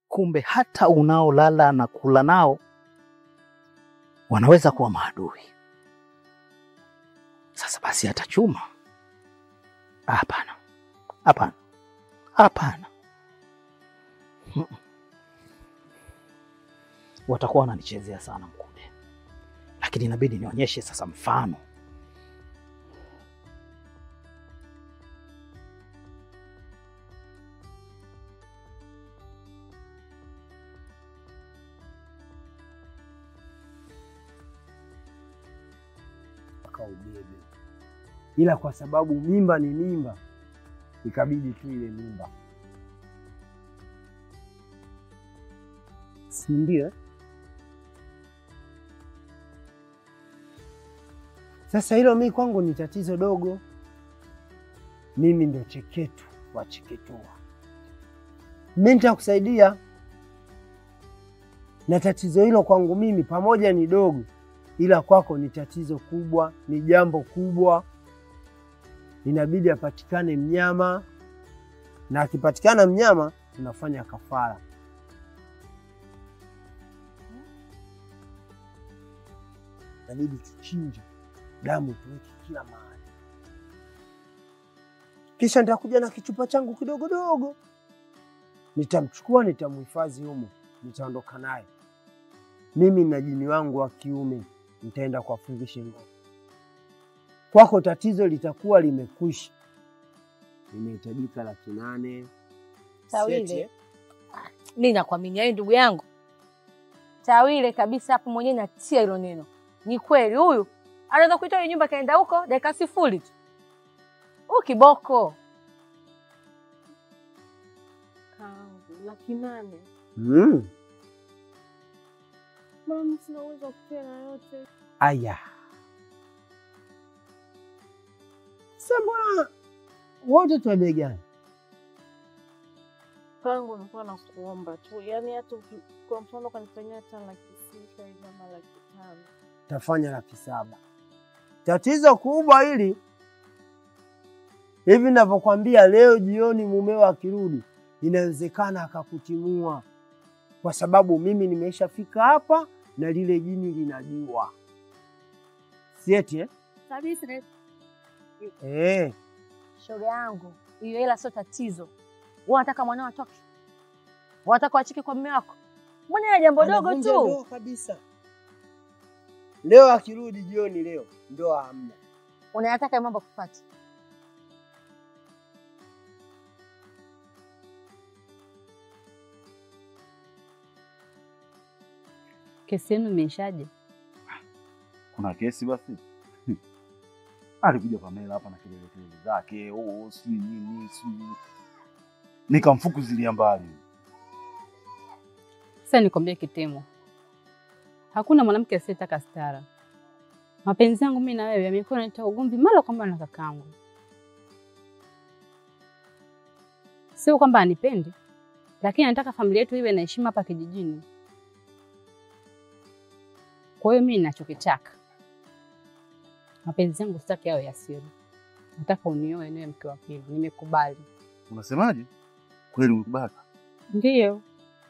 kumbe hata unaolala na kula nao wanaweza kuwa maadui. Sasa basi atachuma? Hapana, hapana, hapana. Mm. Watakuwa wananichezea sana Mkude, lakini inabidi nionyeshe sasa mfano. mpaka ubebe, ila kwa sababu mimba ni mimba, ikabidi tu ile mimba, si ndio? eh? Sasa hilo mi kwangu ni tatizo dogo. Mimi ndo cheketu wa cheketua, mi nitakusaidia na tatizo hilo kwangu mimi pamoja ni dogo, ila kwako ni tatizo kubwa, ni jambo kubwa. Inabidi apatikane mnyama, na akipatikana mnyama tunafanya kafara. Inabidi tuchinje damu, tuweke kila mahali, kisha nitakuja na kichupa changu kidogo dogo, nitamchukua, nitamhifadhi humo, nitaondoka naye mimi na jini wangu wa kiume nitaenda kuwafungisha ng'ombe. Kwako tatizo litakuwa limekwisha. Inahitajika laki nane Tawile. Seti, eh? Mi nakuaminia wewe ndugu yangu Tawile kabisa, hapo mwenyewe natia hilo neno. Ni kweli huyu anaweza kuitoa hiyo nyumba kaenda huko dakika sifuri tu. Huyu kiboko Kangu laki nane. Mm. Mama, sina uwezo wa kupea na yote. Aya, sasa mbona wote twa bei gani? Kangu nilikuwa nakuomba tu, yaani hata uki- kwa mfano ukanifanyia hata laki sita hivi ama laki tano. Tafanya laki saba. Tatizo kubwa hili hivi ninavyokwambia, leo jioni mumeo akirudi, inawezekana akakutimua, kwa sababu mimi nimeshafika hapa na lile jini linajua, sieti eh? kabisa. Eh, Shoga yangu, hiyo hela sio tatizo. Wewe unataka mwanao atoke, unataka wachike kwa mume wako, mbona ile jambo dogo anavunja tu. ndoa kabisa. Leo akirudi jioni, leo ndoa hamna. Unayataka hayo mambo kupata Kesi yenu imeishaje? Kuna kesi basi? Alikuja Pamela hapa na kelele kelele zake, oh, si nini si nikamfukuzilia mbali. Sasa nikwambie Kitemo, hakuna mwanamke asiyetaka stara. Mapenzi yangu mimi na wewe yamekuwa yanaleta ugomvi mara kwa mara na kakangu. Sio kwamba anipendi, lakini anataka familia yetu iwe na heshima hapa kijijini. Kwa hiyo mimi ninachokitaka, mapenzi yangu sitaki yawe ya siri. Nataka unioe niwe mke wa pili. Nimekubali. Unasemaje? Kweli umekubali? Ndiyo,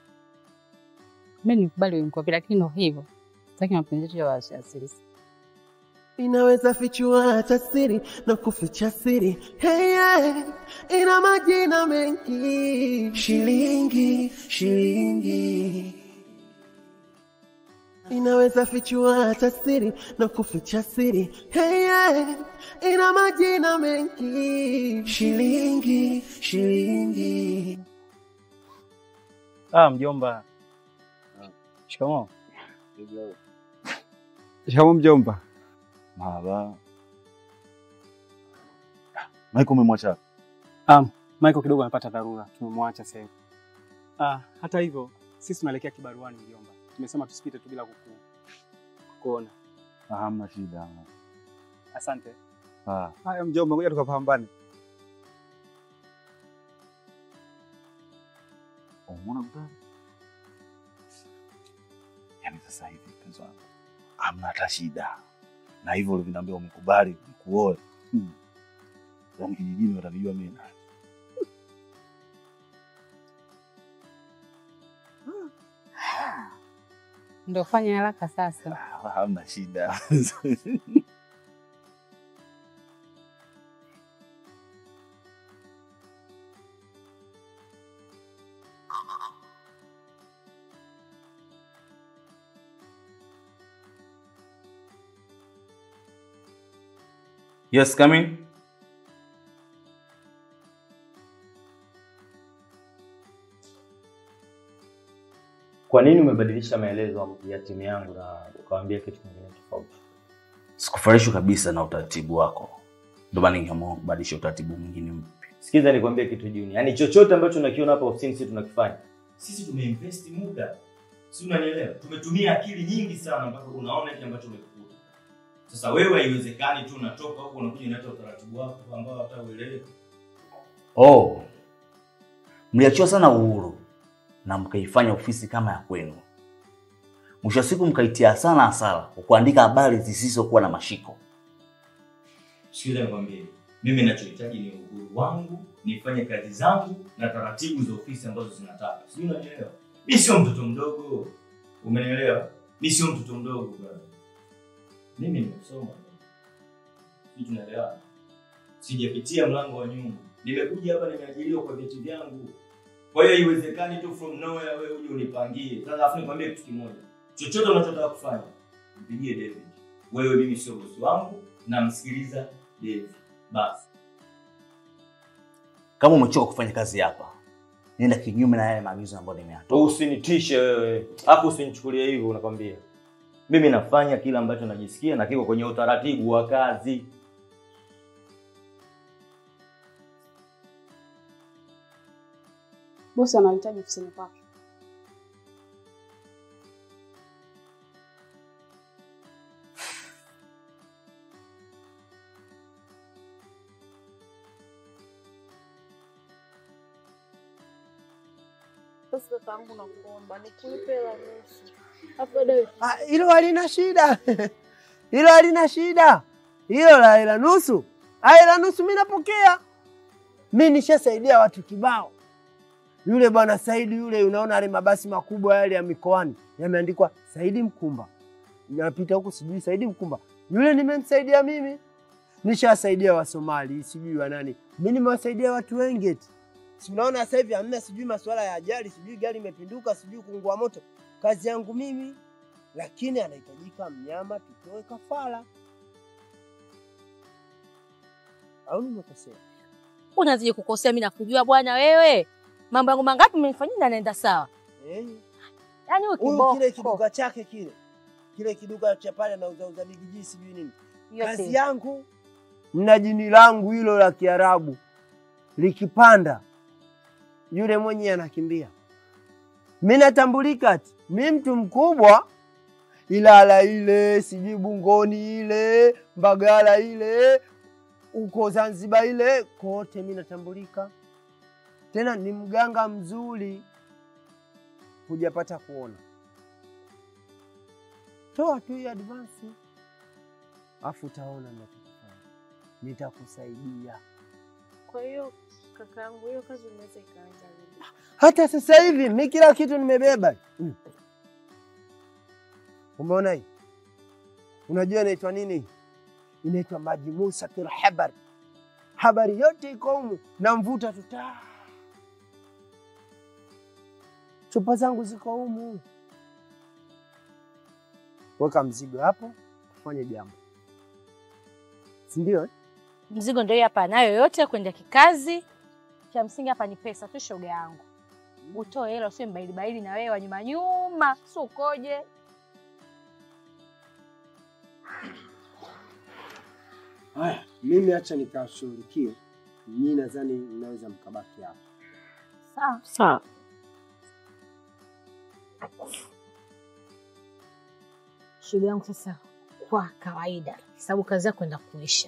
mimi nikubali wewe mke wa pili, lakini ndo hivyo, sitaki mapenzi yetu yawe ya siri. inaweza fichua hata siri na kuficha siri hey, yeah. ina majina mengi shilingi shilingi inaweza fichua hata siri na kuficha siri hey, yeah. ina majina mengi shilingi shilingi Ah, mjomba. Shikamoo. Shikamoo mjomba. Mara. Michael umemwacha? Ah, Michael kidogo amepata dharura, tumemwacha sasa hivi. Ah, hata hivyo sisi tunaelekea kibaruani mjomba. Tumesema tusipite tu bila kuku kuona. Ah, Hamna shida. Asante. Ah, Haya mjomba, ngoja tukapambane. umeona bwana? Yaani sasa hivi mpenzi wangu, hamna hata shida. Na hivyo ulivyoniambia umekubali nikuoe. Hmm. Yaani kijijini watanijua mimi nani. Ndio fanya haraka sasa. Ah, Hamna shida. Yes, come in. Kwa nini umebadilisha maelezo ya timu yangu na ukawaambia kitu kingine tofauti? Sikufurahishwa kabisa na utaratibu wako, ndio maana ningeamua kubadilisha utaratibu mwingine mpya. Sikiza nikwambie kitu Juni, yaani chochote ambacho unakiona hapa ofisini sisi tunakifanya. Sisi tumeinvest muda, si unanielewa? Tumetumia akili nyingi sana mpaka unaona kile ambacho umekikuta. Sasa wewe haiwezekani tu unatoka huko unakuja unaleta utaratibu wako ambao hata ueleweki. Oh, mliachiwa sana uhuru na mkaifanya ofisi kama ya kwenu. Mwisho wa siku mkaitia sana hasara kwa kuandika habari zisizokuwa na mashiko. Sikiza nikwambie, mimi ninachohitaji ni uhuru wangu, nifanye kazi zangu na taratibu za ofisi ambazo zinataka. Sijui unanielewa? Mimi sio mtoto mdogo. Umenielewa? Mimi sio mtoto mdogo brother. Mimi nimesoma. Sijui tunaelewana. Sijapitia mlango wa nyuma. Nimekuja hapa nimeajiriwa kwa vyeti vyangu. Kwa hiyo haiwezekani tu from nowhere wewe uje unipangie. Sasa afu nikwambie kitu kimoja. Chochote unachotaka kufanya, mpigie David. Wewe mimi sio bosi wangu, namsikiliza David. Basi. Kama umechoka kufanya kazi hapa, nenda kinyume na yale maagizo ambayo nimeyatoa. Usinitishe wewe. Hapo usinichukulie hivyo unakwambia. Mimi nafanya kila ambacho najisikia na kiko kwenye utaratibu wa kazi. Bosi anahitaji ofisini kwake. Basi kakaangu, nakuomba nikulipe hela nusu, alafu baadaye Ah, Hilo halina shida, hilo halina shida, hilo la hela nusu. Ah, hela nusu mi napokea, mi nishasaidia watu kibao. Yule bwana Saidi yule, unaona yale mabasi makubwa yale ya mikoani yameandikwa Saidi Mkumba, napita huku sijui Saidi Mkumba, yule nimemsaidia mimi. Nishawasaidia Wasomali sijui wa nani, mi nimewasaidia watu wengi eti. Si unaona sasa hivi hamna sijui masuala ya ajali, sijui gari imepinduka, sijui kuungua moto. Kazi yangu mimi lakini anahitajika mnyama tutoe kafara, au nimekosea? Unazidi kukosea, mimi nakujua bwana wewe. Mambo yangu mangapi umenifanyia na naenda sawa? Eh, Yaani huyu Huyu kile kiboko. kiduka chake kile kile kiduka cha pale anauzauza bigiji sijui nini, kazi Yote. yangu na jini langu hilo la Kiarabu likipanda, yule mwenye anakimbia. Mi natambulika ati mi mtu mkubwa, Ilala ile sijui Bungoni ile Mbagala ile uko Zanzibar ile kote mi natambulika, tena ni mganga mzuri, hujapata kuona. Toa tu hii advance, afu utaona nachokifanya, nitakusaidia. Kwa hiyo kakaangu, hiyo kazi inaweza ikaanza lini? Hata sasa hivi mi kila kitu nimebeba. Mm. Umeona hii? Unajua inaitwa nini? Inaitwa maji musatul habari. Habari yote iko humu, namvuta tu taa. Chupa zangu ziko humu. Weka mzigo hapo, tufanye jambo, si ndio? eh? Mzigo ndio hii hapa nayo yote kwenda kikazi. Cha msingi hapa ni pesa tu, shoga yangu. Utoe hela usiwe mbaili baili na wewe wa nyuma nyuma, si ukoje? Haya, mimi acha nikashughulikie. Nyinyi nadhani mnaweza mkabaki hapa. Sawa. Sawa. Shoga yangu sasa, kwa kawaida, sababu kazi yako kwenda kuisha.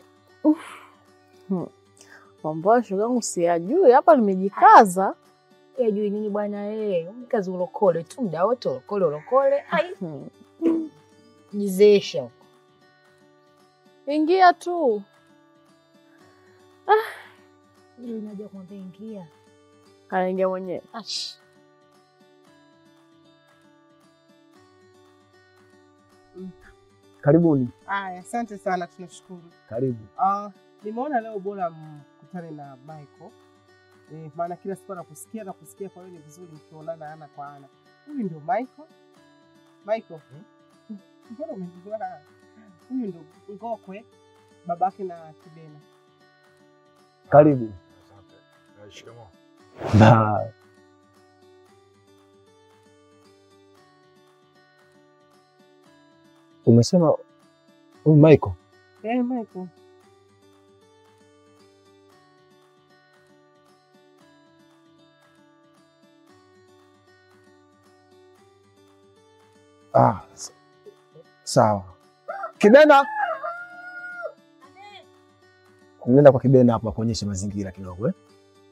Mambo ya shoga yangu siyajui, hapa nimejikaza. Yajui nini bwana wewe? Kazi ulokole tu muda wote ulokole ulokole. Ai, jizeesha huko. Ingia tu. Ndio inaja kumwambia ingia. Anaingia mwenyewe. Ash. Karibuni. Aya, asante sana, tunashukuru. Karibu. Ah, nimeona leo bora mkutane na Michael. Eh, maana kila siku nakusikia na kusikia, kwa hiyo ni vizuri mkionana ana kwa ana. Huyu ndio Michael. Michael. Mbona umejua? Huyu ndio Ngokwe, babake na Kibena. Karibu. Shikamoo. Na umesema huyu Michael? Eh, Michael. Ah, s- sawa. Kibena, nenda kwa Kibena hapo akuonyeshe mazingira kidogo eh?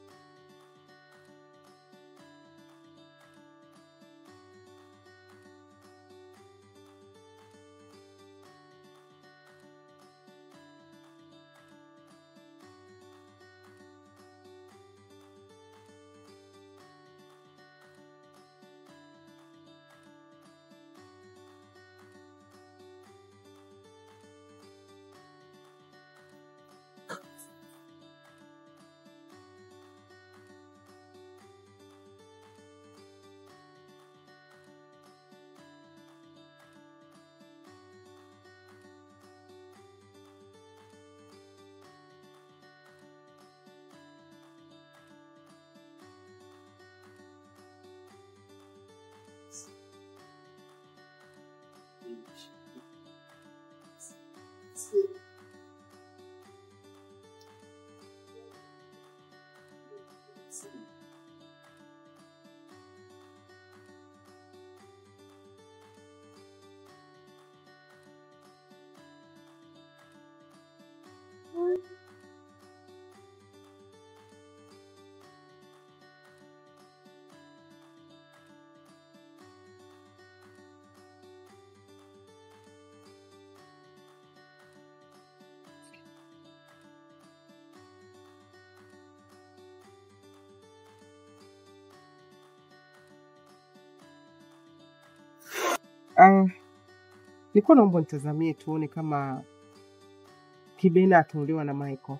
Ah, nilikuwa naomba nitazamie tuone kama Kibena ataolewa na Michael.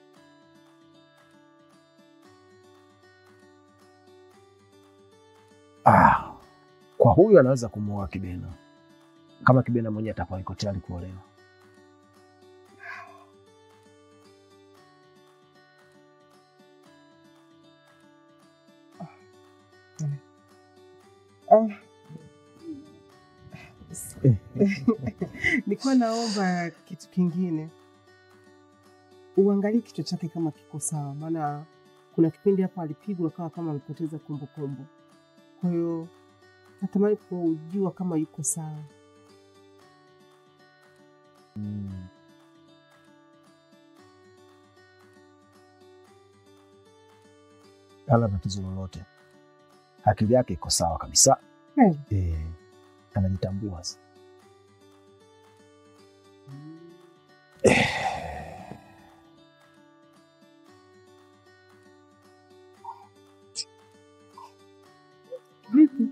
Ah, kwa huyu anaweza kumwoa Kibena kama Kibena mwenyewe atakuwa yuko tayari kuolewa. Ah. Nilikuwa naomba kitu kingine, uangalie kichwa chake kama kiko sawa, maana kuna kipindi hapa alipigwa akawa kama amepoteza kumbukumbu. Kwa hiyo natamani kujua kama yuko sawa. Mm. Hana tatizo lolote, akili yake iko sawa kabisa. Hmm. Eh, anajitambua sasa. Vipi?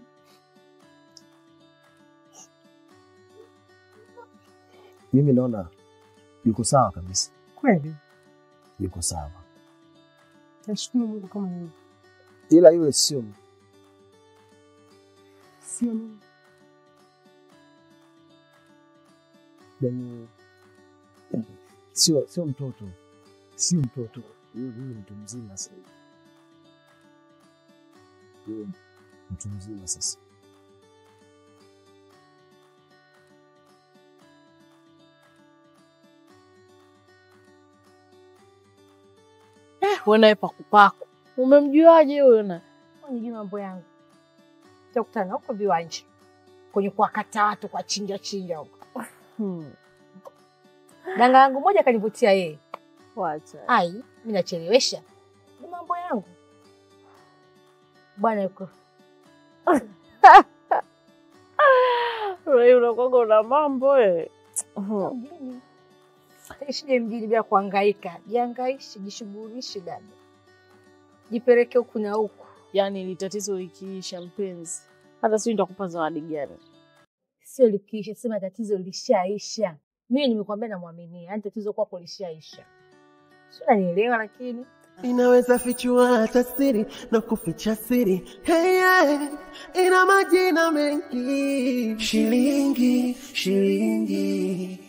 Mimi naona yuko sawa kabisa, Kweli yuko sawa, nashukuru Mungu kama hivyo, ila yule sio sio mimi. yani, sio sio mtoto, sio mtoto, yule yule mtu mzima sasa, yule mtu mzima sasa. Eh, wewe naye pakupaku. Umemjuaje huyo na? Nijui mambo yangu, takutana huko viwanja kwenye kuwakata watu kwa chinja chinja huko. Hmm. Danga yangu moja kanivutia yeye. Wacha. Ai, mimi nachelewesha, ni mambo yangu bwana. Yuko Wewe unakuwaga una mambo eh. mjini, ishije mjini bila kuhangaika. Jihangaishe, jishughulishe dada, jipeleke huku na huku. Yaani ili tatizo likiisha mpenzi, hata sijui nitakupa zawadi gani. sio likiisha, sema tatizo lishaisha. Mimi nimekwambia namwaminia, yaani tatizo kwako lishaisha. Sio, unanielewa? Lakini inaweza fichua hata siri na kuficha siri hey, yeah. ina majina mengi shilingi shilingi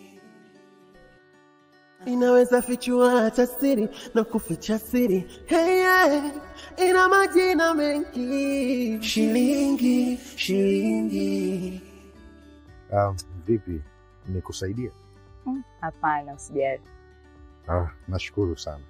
inaweza fichua hata siri na kuficha siri hey, yeah. ina majina mengi shilingi shilingi Um, vipi, nikusaidie? Mm, Hapana, usijali. Ah, nashukuru sana.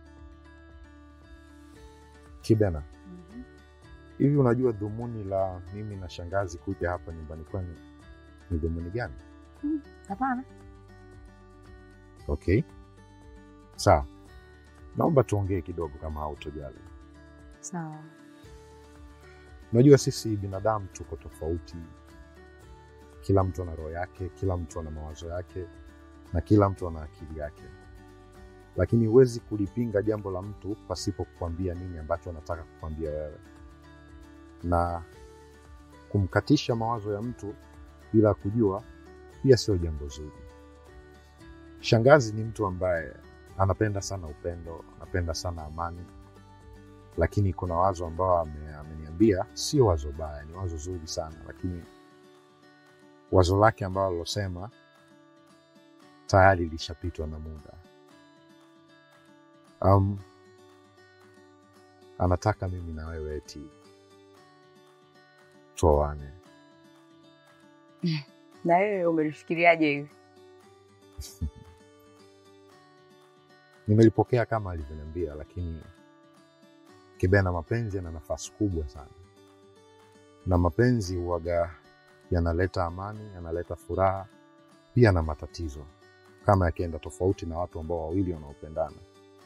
Kibena, hivi unajua dhumuni la mimi na shangazi kuja hapa nyumbani kwenu ni dhumuni gani? Mm, Hapana. Okay, sawa. Naomba tuongee kidogo kama hautojali. Sawa. Unajua sisi binadamu tuko tofauti, kila mtu ana roho yake, kila mtu ana mawazo yake na kila mtu ana akili yake, lakini huwezi kulipinga jambo la mtu pasipo kukwambia nini ambacho anataka kukwambia wewe, na kumkatisha mawazo ya mtu bila kujua pia sio jambo zuri. Shangazi ni mtu ambaye anapenda sana upendo, anapenda sana amani, lakini kuna wazo ambao ame- ameniambia sio wazo baya, ni wazo zuri sana, lakini wazo lake ambalo alilosema tayari lishapitwa na muda. Um, anataka mimi na wewe eti tuoane. Na wewe umelifikiriaje hivi? Nimelipokea kama alivyoniambia, lakini Kibena, mapenzi yana nafasi kubwa sana, na mapenzi huwaga yanaleta amani, yanaleta furaha, pia na matatizo kama yakienda tofauti na watu ambao wawili wanaopendana,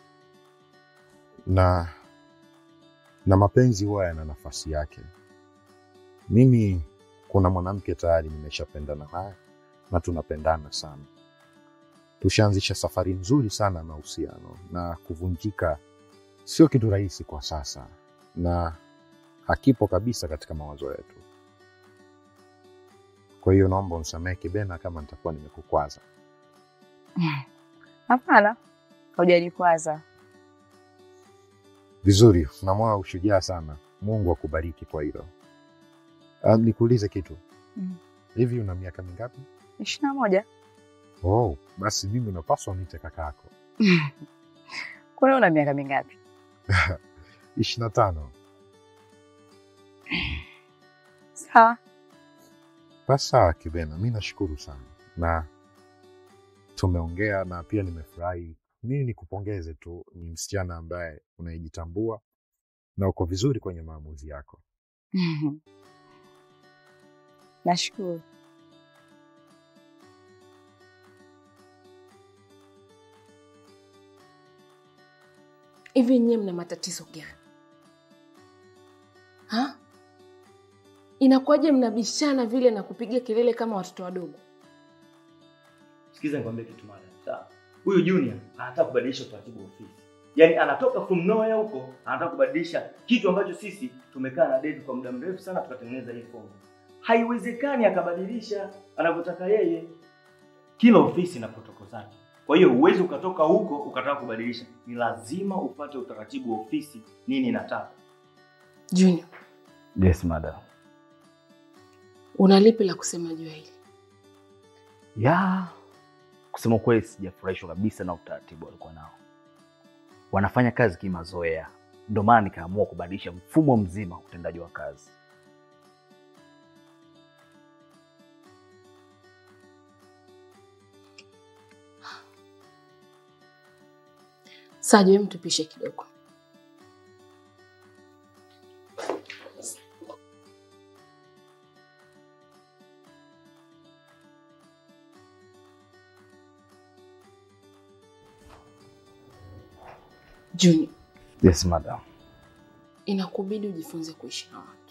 na na mapenzi huwa yana nafasi yake. Mimi kuna mwanamke tayari nimeshapendana naye na tunapendana sana tushaanzisha safari nzuri sana na uhusiano, na kuvunjika sio kitu rahisi kwa sasa, na hakipo kabisa katika mawazo yetu. Kwa hiyo naomba unisamehe Kibena kama nitakuwa nimekukwaza. Hapana, haujanikwaza. Vizuri, una moyo wa ushujaa sana. Mungu akubariki kwa hilo. Uh, nikuulize kitu Mm. hivi, una miaka mingapi? ishirini na moja. Oh, basi mimi unapaswa uniite kakako. Kwani una miaka mingapi? ishirini na tano. Sawa. Basi sawa Kibena, mi nashukuru sana na tumeongea na pia nimefurahi. Mimi nikupongeze tu, ni msichana ambaye unayejitambua na uko vizuri kwenye maamuzi yako. Nashukuru. Hivi nyie mna matatizo gani ha? Inakuwaje mnabishana vile na kupiga kelele kama watoto wadogo? Sikiza nikwambie kitu moja. Sawa. Huyu Junior anataka kubadilisha utaratibu wa ofisi. Yaani anatoka from nowhere huko, anataka kubadilisha kitu ambacho sisi tumekaa na David kwa muda mrefu sana tukatengeneza hii fomu. Haiwezekani akabadilisha anavyotaka yeye. Kila ofisi ina protokoli zake. Kwa hiyo huwezi ukatoka huko ukataka kubadilisha. Ni lazima upate utaratibu wa ofisi nini inataka. Junior, Yes, madam. una lipi la kusema juu ya hili? Ya, kusema ukweli sijafurahishwa kabisa na utaratibu walikuwa nao. Wanafanya kazi kimazoea, ndio maana nikaamua kubadilisha mfumo mzima wa utendaji wa kazi. Sajo, hem tupishe kidogo. Junior, Yes, madam. inakubidi ujifunze kuishi na watu,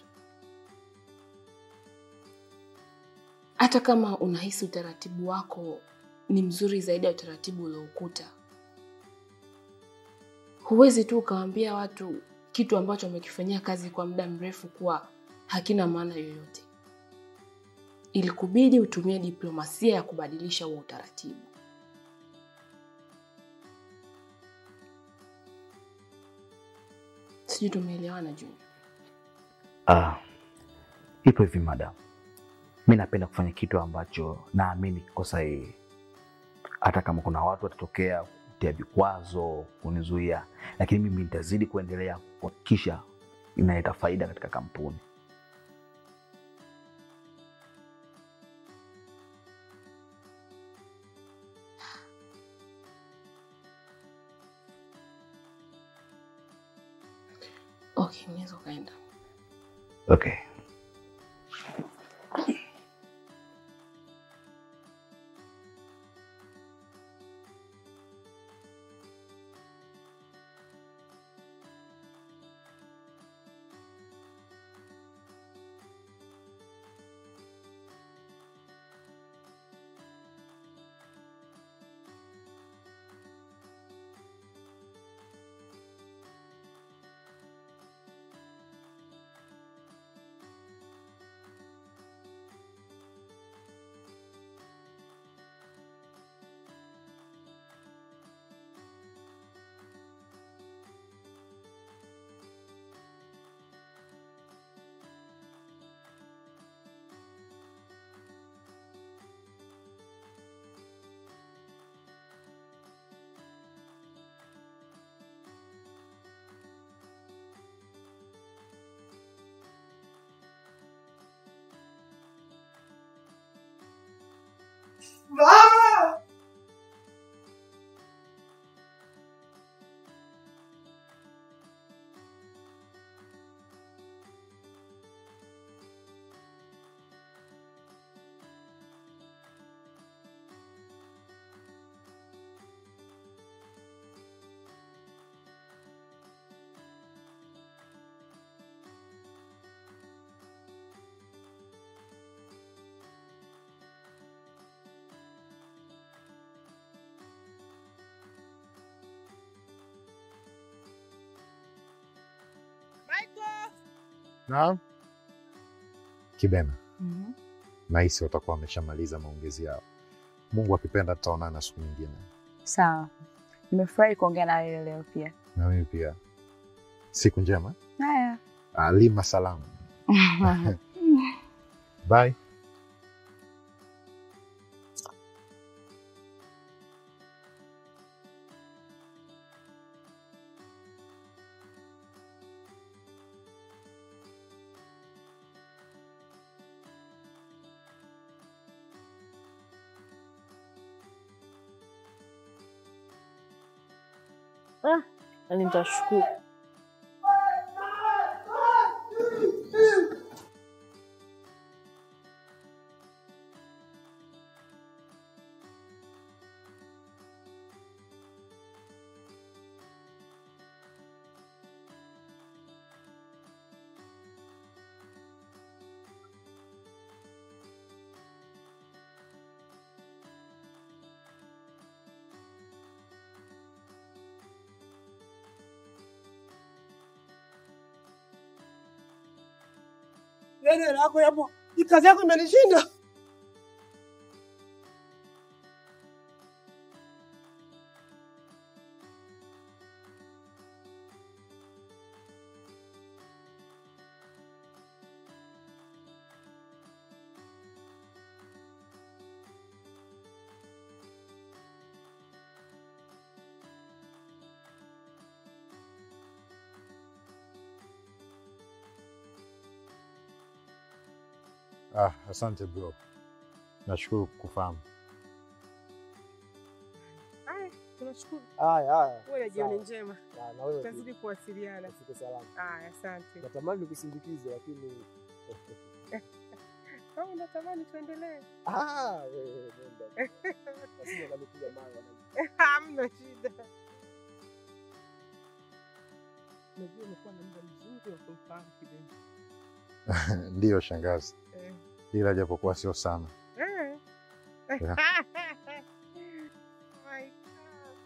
hata kama unahisi utaratibu wako ni mzuri zaidi ya utaratibu ulioukuta. Huwezi tu ukawaambia watu kitu ambacho wamekifanyia kazi kwa muda mrefu kuwa hakina maana yoyote. ilikubidi utumie diplomasia ya kubadilisha huo utaratibu. Sijui tumeelewana Junior. Ah, ipo hivi madam, mi napenda kufanya kitu ambacho naamini kiko sahihi, hata kama kuna watu watatokea kutia vikwazo kunizuia, lakini mimi nitazidi kuendelea kuhakikisha inaleta faida katika kampuni. Okay, unaweza ukaenda. Okay. Mama! Michael! Naam. Kibena, Mhm. nahisi watakuwa wameshamaliza maongezi yao. Mungu akipenda tutaonana siku nyingine. Sawa, nimefurahi kuongea na wewe leo pia. Na mimi pia. Siku njema. Haya. Alima salamu. Bye. Ah, yani nitashukuru. Nene lako yapo, hii kazi yako imenishinda. Ah, asante bro. Nashukuru kufahamu. Haya, tunashukuru. Haya, haya. Uwe na jioni Sawa. njema. Ah, na wewe Tutazidi pia. kuwasiliana. Ufike salama. Haya, asante. Natamani nikusindikize lakini Kama unatamani tuendelee. ah, wewe nenda. Nasije kanipiga mawe wanangu. Hamna shida. Najua umekuwa na muda mzuri wa kumfahamu Kibena. Ndiyo shangazi, Eh. ila japokuwa sio sana. Eh. Yeah. My God.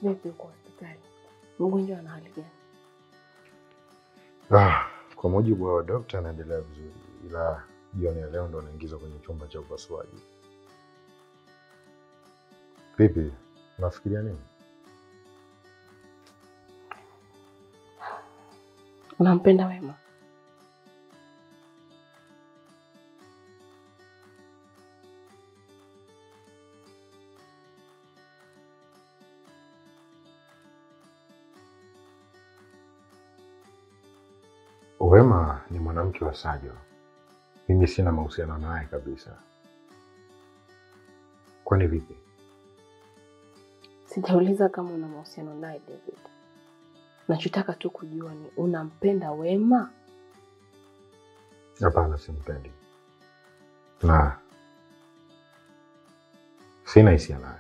Vipi uko hospitali? Mgonjwa ana hali gani? Ah, kwa mujibu wa dokta anaendelea vizuri, ila jioni ya leo ndo anaingizwa kwenye chumba cha upasuaji. Vipi, unafikiria nini? Unampenda Wema? Wema ni mwanamke wa Sajo, mimi sina mahusiano naye kabisa. Kwani vipi? Sijauliza kama una mahusiano naye David. Nachotaka tu kujua ni unampenda Wema? Hapana, simpendi na sina hisia naye.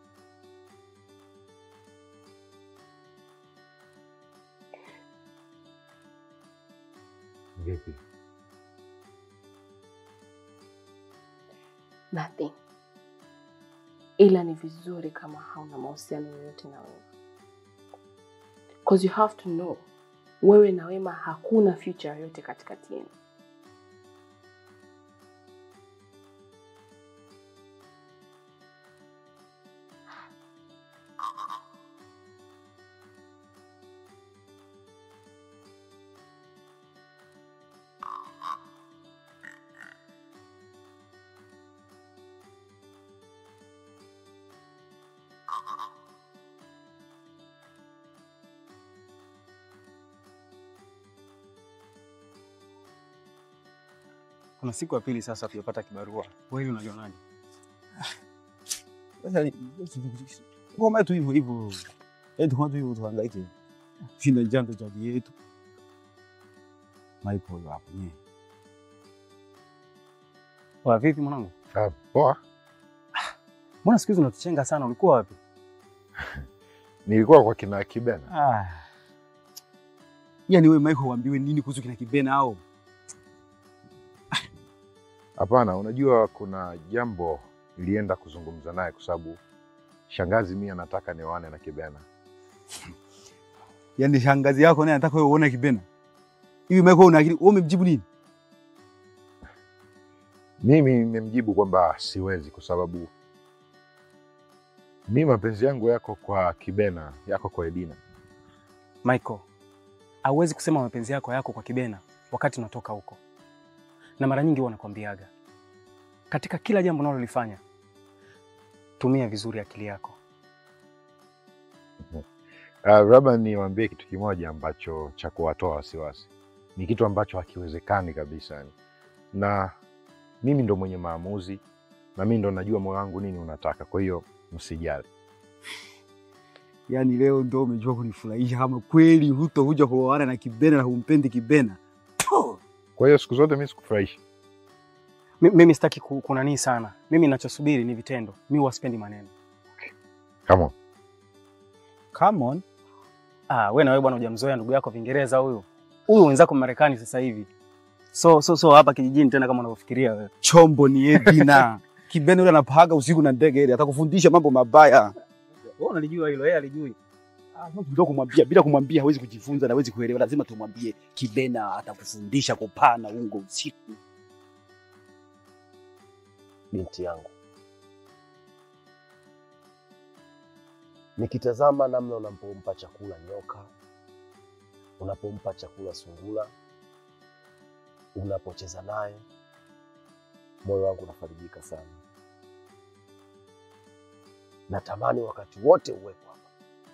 Vipi? Nothing. Ila ni vizuri kama hauna mahusiano yoyote na Wema. Cause you have to know, wewe na Wema hakuna future yoyote katikati yenu. Kuna siku ya pili sasa tujapata kibarua. Wewe hili unalionaje? Sasa ngoma tu hivyo hivyo, yaani tu hivyo tuhangaike, shinda janto cha yetu Michael huyo hapo nye Wa vipi mwanangu? Ah, poa. Mbona siku hizi unatuchenga sana? Ulikuwa wapi? Nilikuwa kwa kina Kibena. Ah. Yaani wewe Michael uambiwe nini kuhusu kina Kibena hao? Hapana, unajua kuna jambo nilienda kuzungumza naye kwa sababu shangazi mimi anataka nioane na Kibena. Yaani shangazi yako naye anataka wewe uone Kibena. Hivi Michael una akili, wewe umemjibu nini? Mimi nimemjibu kwamba siwezi kwa sababu mi mapenzi yangu yako kwa Kibena, yako kwa Edina. Michael, hauwezi kusema mapenzi yako yako kwa Kibena wakati unatoka huko, na mara nyingi huwa nakwambiaga katika kila jambo unalolifanya tumia vizuri akili yako. Uh, labda niwaambie kitu kimoja ambacho cha kuwatoa wasiwasi, ni kitu ambacho hakiwezekani kabisa yani. Na mimi ndo mwenye maamuzi na mimi ndo najua moyo wangu nini unataka, kwa hiyo msijali. Yaani leo ndo umejua kunifurahisha kama kweli hutokuja kuoana na Kibena na humpendi Kibena. Kwa hiyo siku zote mimi sikufurahishi. Mi- Mimi sitaki ku- kunanii sana. Mimi ninachosubiri ni vitendo. Mimi huwa sipendi maneno. Come on. Come on. Ah, wewe na wewe bwana hujamzoea ndugu yako Vingereza huyu. Huyu wenzako Marekani sasa hivi. So so so hapa kijijini tena kama unavyofikiria wewe. Chombo ni Edina. Kibena yule anapaga usiku na ndege ile, atakufundisha mambo mabaya. Wewe unalijua hilo, yeye alijui. Bila kumwambia, bila kumwambia hawezi kujifunza na hawezi kuelewa. Lazima tumwambie Kibena atakufundisha kupana ungo usiku. binti yangu, nikitazama namna unapompa chakula nyoka, unapompa chakula sungura, unapocheza naye, moyo wangu unafarijika sana. Natamani wakati wote uwepo hapa,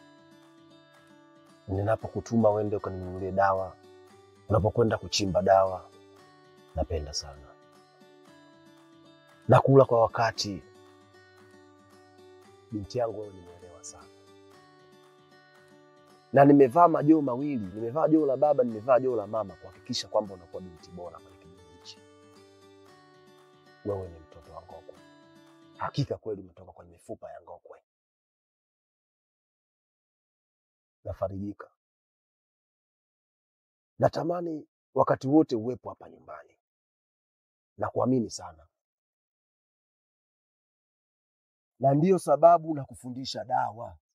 ninapokutuma uende ukaninunulie dawa, unapokwenda kuchimba dawa, napenda sana nakula kwa wakati. Binti yangu, wewe ni mwelewa sana, na nimevaa majoo mawili, nimevaa joo la baba, nimevaa joo la mama, kuhakikisha kwamba unakuwa binti bora kwenye kijiji hichi. Wewe ni mtoto wa Ngokwe, hakika kweli umetoka kwenye mifupa ya Ngokwe. Nafarijika, natamani wakati wote uwepo hapa nyumbani na kuamini sana na ndiyo sababu na kufundisha dawa